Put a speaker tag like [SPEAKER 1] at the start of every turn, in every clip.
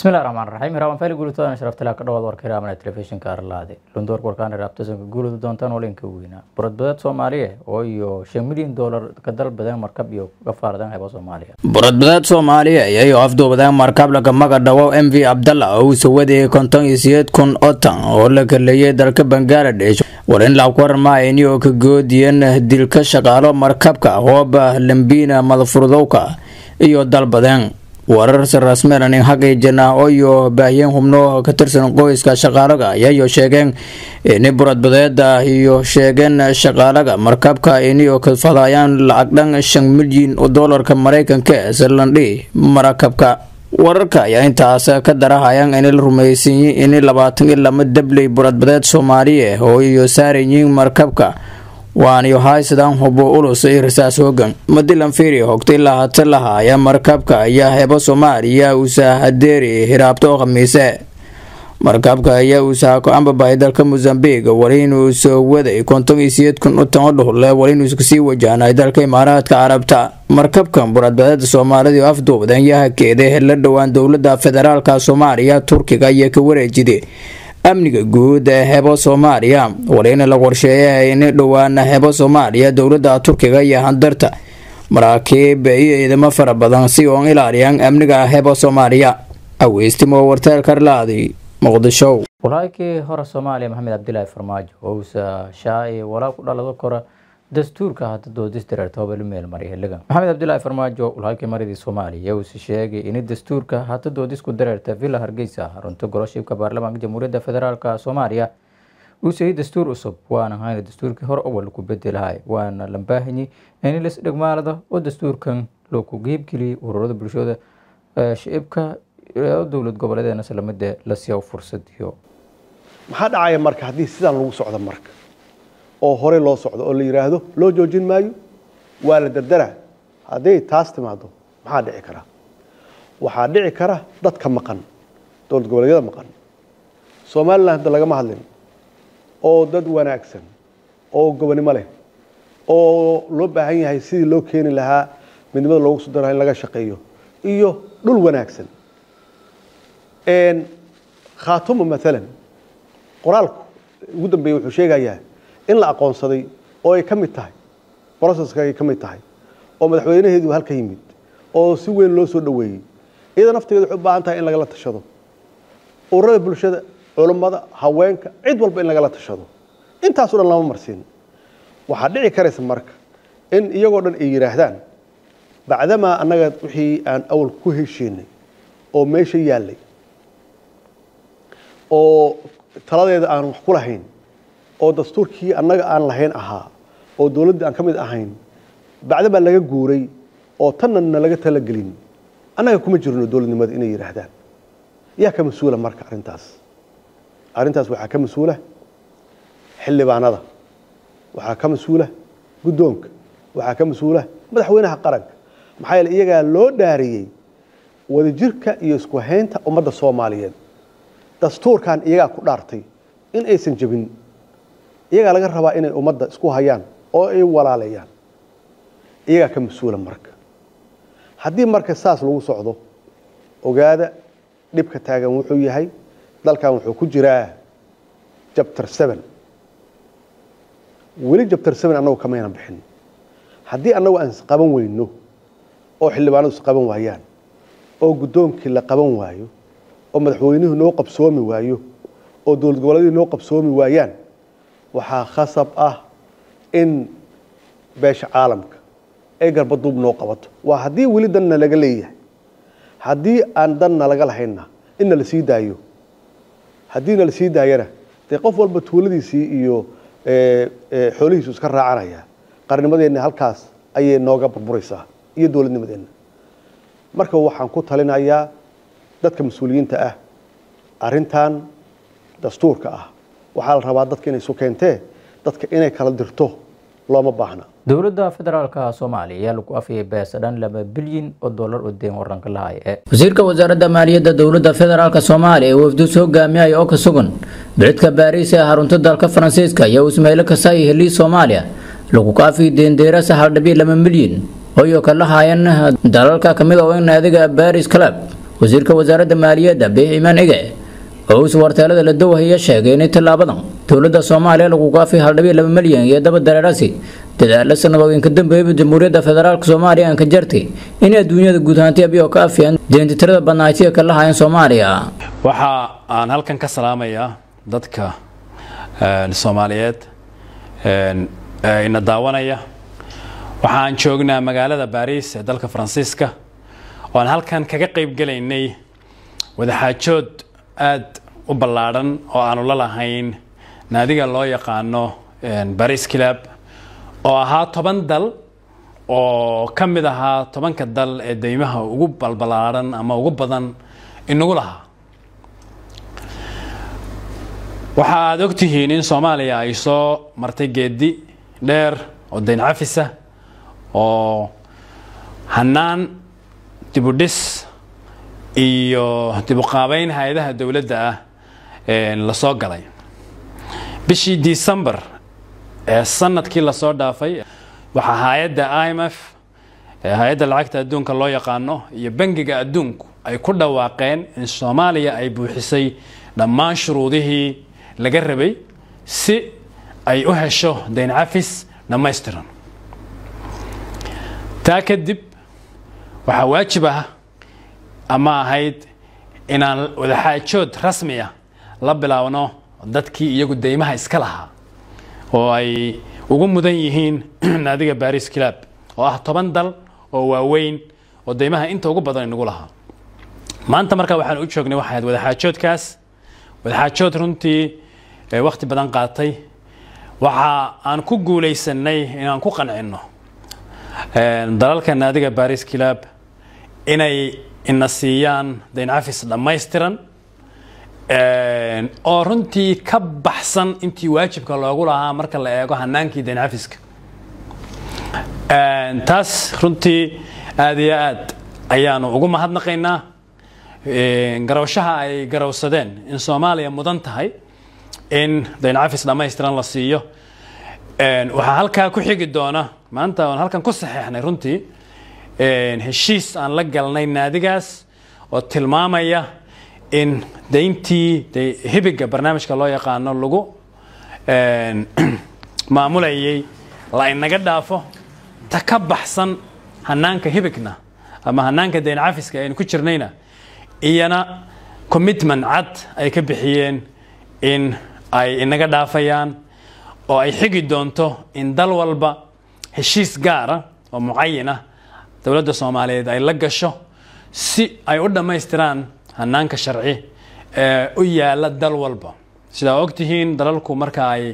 [SPEAKER 1] bismillahi raxmaan raxiim hiraabaan fayli guulitoodan sharaftala ka dhawaad warka hiraabana telefishinka arlaade lundoorka warkaan hiraabtasanka guulida doontaan walinka weynaa buradbadeed soomaaliya oo iyo shan milyan doolar ka dalbadeen markab iyo gafaaradan hebo soomaaliya
[SPEAKER 2] buradbadeed soomaaliya iyayo afduubadeen markab lagamaga dhawo m v abdalla oo uu sawadayay konton iyo sideed kun oo tan oo la kaleeyay dalka bangaladesh war in laab warmaayni oo ka goodiyeen dilka shaqaalo markabka hooba lambiina madafurdowka iyo dalbadeen warar rasmelanin xaqiijina oyo baahiyeen xubno ka tirsan qoyska shaqaalaga ayayo sheegeen ini buradbadeeda iyo sheegeen shaqaalaga markabka inio kafadayaan lacag dhan shan milyan oo doolarka mareykanka ee sirlandhi marakabka wararka ayaa intaas ka darahayaan in la rumeysanyay in labaatan iyo lama dabley buradbadeed soomaaliya oo iyo saarayiin markabka waaniyo haysadaan hubo ulus iyo rasaas hoogan madilan firi hogtay lahata lahaaya markabka ayaa hebo soomaaliya usahadeeri hiraabto khamiise markabka ayaa uusaha ku-aanbabahay dalka mozambiq wali inuu soo waday konton iyo siyeed kun u tan o dhuhle wali inuu kasii wajahnay dalka imaaraadka carabta markabkan buradbadeeda soomaalida oo afduubdan yahakeeda la dhowaan dowlada federaalka soomaaliya turkiga ayaa ka wareejiday amniga guud ee hebo soomaaliya walina la qorsheeyay in dhowaana hebo soomaaliya dowlada turkiga iyo handarta maraakiib iyo ciidamo fara badan si oon ilaaliyaan amniga hebo soomaaliya aweystimo warteel karlaadi muqdisho
[SPEAKER 1] walaakii hore soomaaliya maxamed cabdilaahi farmaajo oo uusa shaacay walaa ku dhalado kora dastuurka hadda doodis dareerta hobelu meel mariya xiligan maxamed cabdilaahi farmaajo walaalkii maridii soomaaliya uusa sheegay in dastuurka hadda doodisku dareerta villa hargeysa xarunta goloshibka baarlamaanka jamhuuriyadda federaalk soomaaliya uu sayay dastuur cusub waana hayna dastuurkii hore awal ku bedelahay waana lambaahanyi in las dhegmaalada oo dastuurkan loo ku geybgeliyay ururada bulshada shicibka dowlad goboleedeena islamida la siiya fursadiyo
[SPEAKER 3] maxaa dhacaya marka haddii sidaan lagu socdo marka oo hore loo socdo oo la yidhaahdo loo joojin maayo waa la dardara hadday taas timaado maxaa dhici kara waxaa dhici kara dadka maqan dowlad goboleedyada maqan somalilan hadda lagama hadlin oo dad wanaagsan oo gobonimo leh oo loo baahan yahay sidii loo keeni lahaa midnimada loogu soo daraha in laga shaqeeyo iyo dhul wanaagsan khaatumo maalan qoraalku ugu dambeeye wuxuu sheegayaa in la aqoonsaday oo ay ka mid tahay broceska ay ka mid tahay oo madaxweynaheedu halka yimid oo si weyn loo soo dhoweeyey iyada naftigeeda waxay u baahan tahay in lagala tashado ururada bulshada culummada haweenka cid walba in lagala tashado intaaso dhan lama marsiin waxaa dhici karaysa marka in iyagoo dhan ay yidhaahdaan bacdamaa annaga wixii aan awal ku heshiinay oo meesha yaallay oo taladeeda aan wax ku lahayn oo dastuurkii annaga aan lahayn ahaa oo dowladdii aan ka mid ahayn bacda baa laga guuray oo tanna na laga talagelin annaga kuma jirno dowladnimada inay yidhaahdaan yaa ka mas-uula marka arrintaas arrintaas waxaa ka mas-uula xildhibaanada waxaa ka mas-uula guddoonka waxaa ka mas-uula madaxweynaha qaranka maxaa yeele iyagaa loo dhaariyey wadajirka iyo isku haynta ummadda soomaaliyeed dastuurkan iyagaa ku dhaartay in aysan jebin iyagaa laga rabaa inay ummadda isku hayaan oo ay walaaleeyaan iyagaa ka mas-uula marka haddii marka saas lagu socdo ogaada dhibka taagan wuxuu yahay dalkan wuxuu ku jiraa jabtar seven weli jabtar seven annagu kamayna bixin haddii annagu aan isqaban weyno oo xildhibaanadu isqaban waayaan oo guddoonkii la qaban waayo oo madaxweynuhu noo qabsoomi waayo oo dowlad goboleedyadu noo qabsoomi waayaan waxaa khasab ah in beesha caalamka ay garbaduub noo qabato waa haddii weli danna laga leeyahay haddii aan danna laga lahaynna in nala sii daayo haddii nala sii daayana dee qof walba tuuladiisii iyo xoolihiisu iska raacanaya qarnimadeenna halkaas ayay nooga burburaysaa iyo dowladnimadeenna marka waxaan ku talinayaa dadka mas-uuliyiinta ah arrintan dastuurka ah waxaa la rabaa dadka inay isu keentee dadka inay kala dirto looma baahna
[SPEAKER 1] dowladda federaalka soomaaliya ayaa lagu afiyay beesa dhan laba bilyan oo dollar oo deen waranka lahay ee wasiirka wasaaradda maaliyadda dowladda federaalk soomaaliya ee wafdus hogaamiyaya oo ka sugan bicidka baariis ee xarunta dalka faransiiska iyo ismaailo kasaayi helii soomaaliya lagu ka afiyay deendeerasa hal dhibic laba milyan oo iyo ka lahaayeen dalalka kamid oo in naadiga baris club
[SPEAKER 2] wasiirka wasaaradda maaliyadda biiximaan ige oo uus warteelada la dowhaya sheegay inay tallaabadan dowladda soomaaliya lagu gaafay haldhabiyo laba milyan iyo daba dareerasi dadaalo sanadooyinka dambeeyaba jamhuuriyadda federaalk soomaaliya aan ka jartay in adduunyada guud ahaantii abiyo ka afiyaan deentitirada badnaaytiya ka lahaayeen soomaaliya
[SPEAKER 4] waxa aan halkan ka salaamayaa dadka soomaaliyeed ina daawanaya waxaan joognaa magaalada baariis ee dalka faransiiska oo aan halkan kaga qayb gelaynay wadaxaajood aad u ballaadhan oo aanu la lahayn naadiga loo yaqaano baris club oo ahaa toban dal oo ka mid ahaa tobanka dal ee deymaha ugu balballaadhan ama ugu badan inagu lahaa waxa aada ogtihiin in soomaaliya ay soo martay geedi dheer oo dayn cafisa oo hanaan dibudhis iyo dibuqaabeyn hay-adaha dowladda ah lasoo galay bishii december ee sanadkii lasoo dhaafay waxaa hay-adda i m f hay-adda lacagta adduunka loo yaqaano iyo bangiga adduunku ay ku dhawaaqeen in soomaaliya ay buuxisay dhammaan shuruudihii laga rabay si ay u hesho dayn cafis dhammaystiran taa kadib waxaa waajib ah ama ahayd inaan wadaxaajood rasmi ah la bilaabno dadkii iyagu deymaha iska lahaa oo ay ugu mudan yihiin naadiga baris club oo ah toban dal oo waaweyn oo deymaha inta ugu badan inagu lahaa maanta markaa waxaan u joognay waxay ahayd wadaxaajoodkaas wadaxaajood runtii wakhti badan qaatay waxa aan ku guulaysanay inaan ku qancinno dalalka naadiga baris club inay ina siiyaan dayn cafis dhammaystiran oo runtii ka baxsan intii waajibka loogu lahaa marka la eego hanaankii dayn cafiska taas runtii aada iyo aad ayaanu ugu mahadnaqaynaa garawshaha ay garawsadeen in soomaaliya mudan tahay in dayn cafis dhammaystiran la siiyo waxaa halkaa ku xigi doona maanta aan halkan ku saxeexnay runtii heshiis aan la galnay naadigaas oo tilmaamaya in dayntii hibiga barnaamijka loo yaqaano lagu maamulayay la inaga dhaafo ta ka baxsan hanaanka hibigna ama hanaanka dayn cafiska aynu ku jirnayna iyana commitment cad ay ka bixiyeen in ay inaga dhaafayaan oo ay xigi doonto in dal walba heshiis gaara oo mucayin ah dowladda soomaaliyeed ay la gasho si ay u dhammaystiraan hanaanka sharci ee u yaala dal walba sidaa ogtihiin dalalku marka ay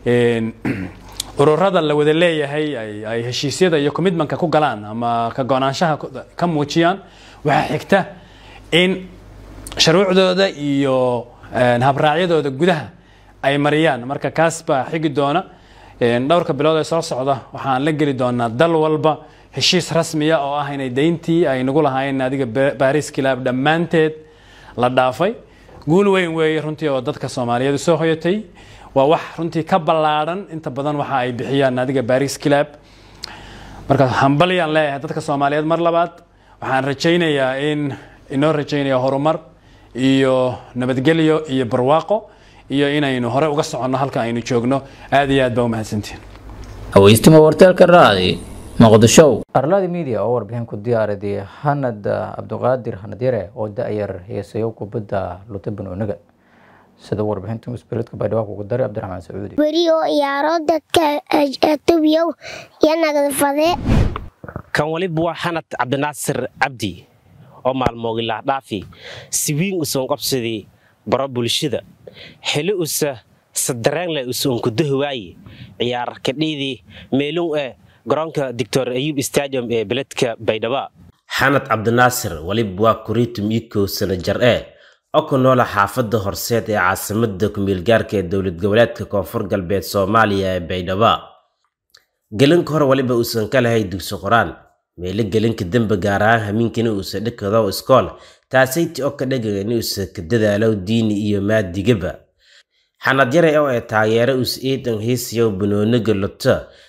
[SPEAKER 4] ururada la wada leeyahay ay heshiisyada iyo commitmentka ku galaan ama ka go-naanshaha ka muujiyaan waxaa xigta in shuruucdooda iyo habraacyadooda gudaha ay mariyaan marka kaas baa xigi doona dhowrka bilood ee soo socda waxaan la geli doonaa dal walba heshiis rasmiya oo ah inay dayntii ay nagu lahaayeen adiga baris kilaab dhammaanteed la dhaafay guul weyn weeye runtii oo dadka soomaaliyeed soo hoyatay waa wax runtii ka ballaadhan inta badan waxa ay bixiyaan adiga baris kilaab marka hambalyaan leeyahay dadka soomaaliyeed mar labaad waxaan rajaynayaa in inoo rajaynaya horumar iyo nabadgelyo iyo barwaaqo iyo inaynu hore uga soconno halka aynu joogno aad iyo aad baa umahadsantihin
[SPEAKER 2] haweystimo warteelka raadi muqdisho
[SPEAKER 1] arladi media oo warbixin ku diyaariday hanad cabdiqaadir hanad yare oo da-yar heesayo kubadda luta banooniga sida warbixinta musbiladka baydhabo kugu daray cabdiraxmaan sacuudi
[SPEAKER 5] weri oo iyaaro dadka atubiyow iyo nagdafade
[SPEAKER 6] kan waliba waa xanad cabdinaasir cabdi oo maalmoogilaa dhaafi si wiin usan qabsadii baro bulshada xili usa sadareenle usuunkudahuwaaye ciyaar kadhiidii meelun eh garoonka doctor ayub stadium ee beledka baydhaba
[SPEAKER 7] xanad cabdinaasir waliba waa kuriitum ikow sano jar ee oo ku noola xaafadda horseed ee caasimada kumeelgaarka ee dowlad goboleedka koonfur galbeed soomaaliya ee baydhaba gelinka hore waliba uusan ka lahay dugsi qoraan meelo gelinka dembe gaar ahaan hamiinkana uusa dhikado iskool taasayti oo ka dhagaga in uusa ka dadaalo diini iyo maadigaba xanad yare oo ee taageero us iidan hiisiyow banooniga luto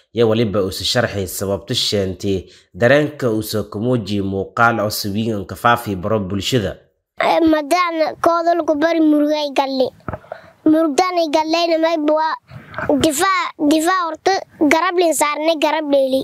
[SPEAKER 7] yo weliba uuse sharxay sababto sheentay dareenka uuse ku muujiya muuqaal cusubyin kafaafi baro bulshada
[SPEAKER 5] madaan koodolku bari murugay galle murugdanay gallayna mayba waa difaa difaa horta garablin saarnay garab dheeli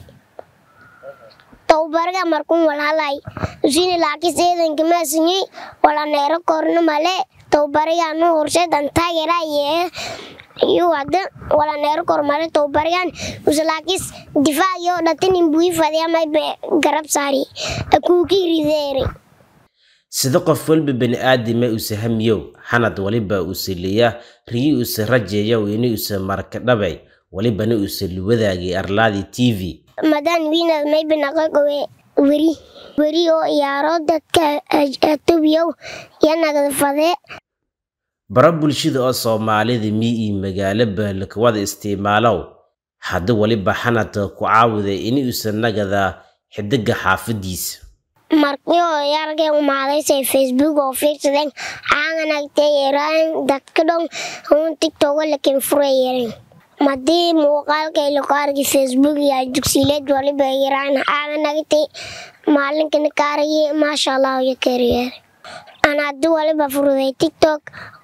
[SPEAKER 5] towbaraga markun walhalay usini laakis eedanka maasinyey wala neero korna male towbaraganu horseedan taageeraye iyo wada wala neero kor male towbaragan uslaakis difaa yo dhatanin bui fadya mayba garab saari akuuki rideere
[SPEAKER 7] sida qof walba bani aadama use hamiyow xanad waliba use leeya riyi use rajeeyow ini use marka dhabay walibana use luwadaagay arlaadi t v
[SPEAKER 5] madaan wiinad mayba naqaqowe weri weri oo iyaaro dadka atubiyow iyo nagad fadee
[SPEAKER 7] baro bulshada oo soomaalida mi iyo magaalaba lakawada isticmaalow hadda waliba xanadka ku caawiday ini use nagada xidiga xaafadiisa
[SPEAKER 5] markio yargay umaadaysay facebook oo fiirsadeen aanganagtay yaraan dadka dhon hun tiktoka lakin furayaren madii muuqaalkay laku argi facebook iyo dugsiileed waliba yaraan aanganagtay maalinkana kaaragi maasha allah iyo kariyeer an haddi waliba furuday tiktok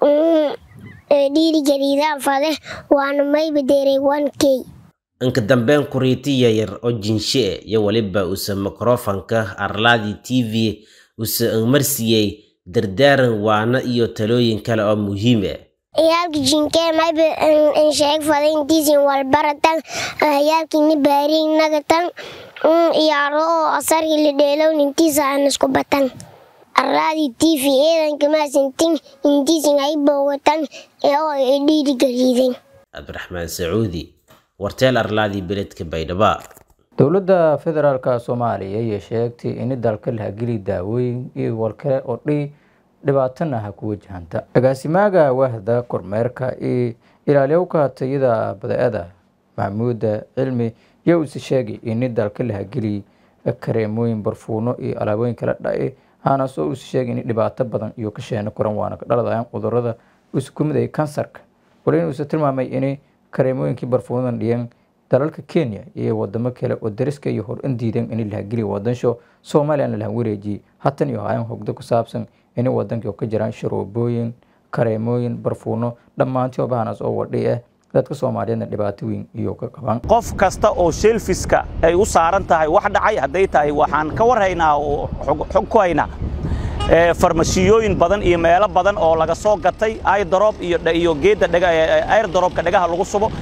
[SPEAKER 5] dhiiri jariidaan fade waana mayba deeray one k
[SPEAKER 7] inka dambeyn kuriiti yayar oo jinshe e iyo waliba use mikrofonka arlaadi t v use marsiiyey dardaaran waana iyo talooyin kale oo muhiim ah
[SPEAKER 5] yaalki jinkee mayba insheeg fadaintiisin walbaratan yaalkini baariin nagatan iyaaro oo asarki la dheelow nintiisa aan isku batan arlaadi t v eedanka maasintin intiisin ay boogatan oo dhiiri gariiden
[SPEAKER 7] cabdiraxmaan sacuudi warteel arlaadii beledka baydhaba
[SPEAKER 1] dowladda federaalka soomaaliya ayay sheegtay in dalka la hageli daawooyin iyo walkale oo dhi dhibaatana ha ku wajahanta agaasimaaga wahda kormeerka iyo ilaaliyowka tayada bada-ada maxamuuda cilmi iyo uuse sheegay in dalka la hageli kareemooyin barfuuno iyo alaabooyin kala dhae haanasoo uuse sheegay in dhibaato badan iyo ka sheeno koran waana ka dhaladayaan cudurada uuse ku miday kansarka wali inuuse tilmaamay in kareemooyinkii barfuunadan dhiyan dalalka kenya iyo wadamo kale oo dariska iyo hor in diidan in lahageliya wadansho somalilan lahan wareejiyey hatan iyo hayan hogdo ku saabsan in wadankii ka jiraan sharoobooyin kareemooyin barfuuno dhammaantii obahanas oo wadhi ah dadka soomaaliyeedna dhibaato weyn iyo ka qaban
[SPEAKER 8] qof kasta oo shelfiska ay u saaran tahay wax dhacay hadday tahay waxaan ka warhaynaa oo xog ku haynaa farmasiyooyin badan iyo meelo badan oo laga soo gatay airdrop iyo iyo geedda dhaga airdropka dhagaha lagu subo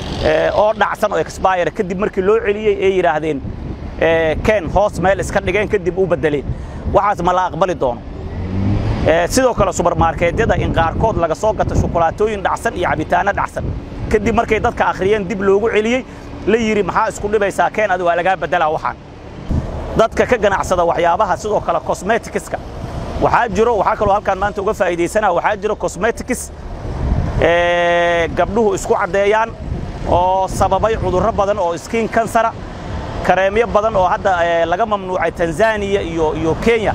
[SPEAKER 8] oo dhacsan oo expire kadib markii loo celiyey ay yidhaahdeen ken hoos meel iska dhigeen kadib u bedeleen waxaas ma la aqbali doono sidoo kale subarmarkeedyada in qaarkood laga soo gato shukulaatooyin dhacsan iyo cabitaano dhacsan kadib markay dadka akhriyeen dib loogu celiyey la yidhi maxaa isku dhibaysaa ken adi waa lagaa bedelaa waxaan dadka ka ganacsada waxyaabaha sidoo kale cosmeticska waxaa jiro waxaa kaloo halkaan maanta uga faa'iidaysanaa waxaa jiro cosmetics gabdhuhu isku caddeeyaan oo sababay cudurro badan oo skin kansara kareemyo badan oo hadda laga mamnuucay tanzaniya iyo iyo kenya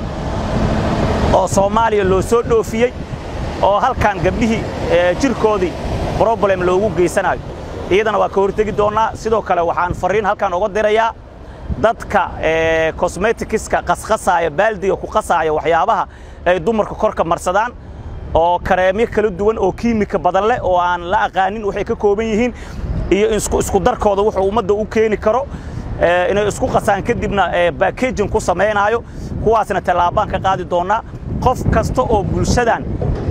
[SPEAKER 8] oo soomaaliya loo soo dhoofiyey oo halkaan gabdhihii jirkoodii problem loogu geysanayo iyadana waa ka hortegi doonnaa sidoo kale waxaan fariin halkaan uga dirayaa dadka cosmeticska qasqasaaya baaldiga ku qasaaya waxyaabaha ay dumarka korka marsadaan oo kareemyo kala duwan oo kiimika badan leh oo aan la aqaanin waxay ka kooban yihiin iyo isku darkooda wuxuu ummadda u keeni karo inay isku qasaan kadibna backaging ku samaynayo kuwaasna tallaabaan ka qaadi doonnaa qof kasta oo bulshadan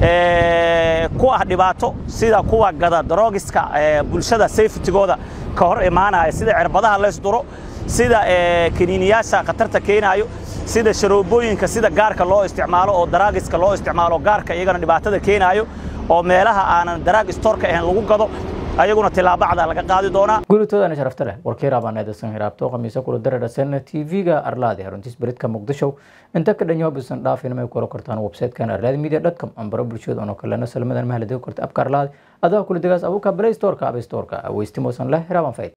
[SPEAKER 8] ku ah dhibaato sida kuwa gada drogiska bulshada safetygooda ka hor imaanaya sida cirbadaha leysduro sida kaniiniyaasha khatarta keenaayo sida sharoobooyinka sida gaarka loo isticmaalo oo daraagiska loo isticmaalo gaarka iyagana dhibaatada keenaayo oo meelaha aanan daraag storka ahayn lagu gado ayaguna tilaabacda laga qaadi doonaa
[SPEAKER 1] guulitoodana sharafta leh warkii raabaneedasan hiraabto khamiisa kula dareerasan tv-ga arlaadi haruntiis beridka muqdisho inta ka dhanyo bisan dhaafin may kula kortaan website-kan arlaadi media com ambaro bulshada ono kalena salmadan mahaladiga korta abka arlaadi adaa kula degaas abuka play store-ka app store-ka aweystimosan leh hiraaban fayd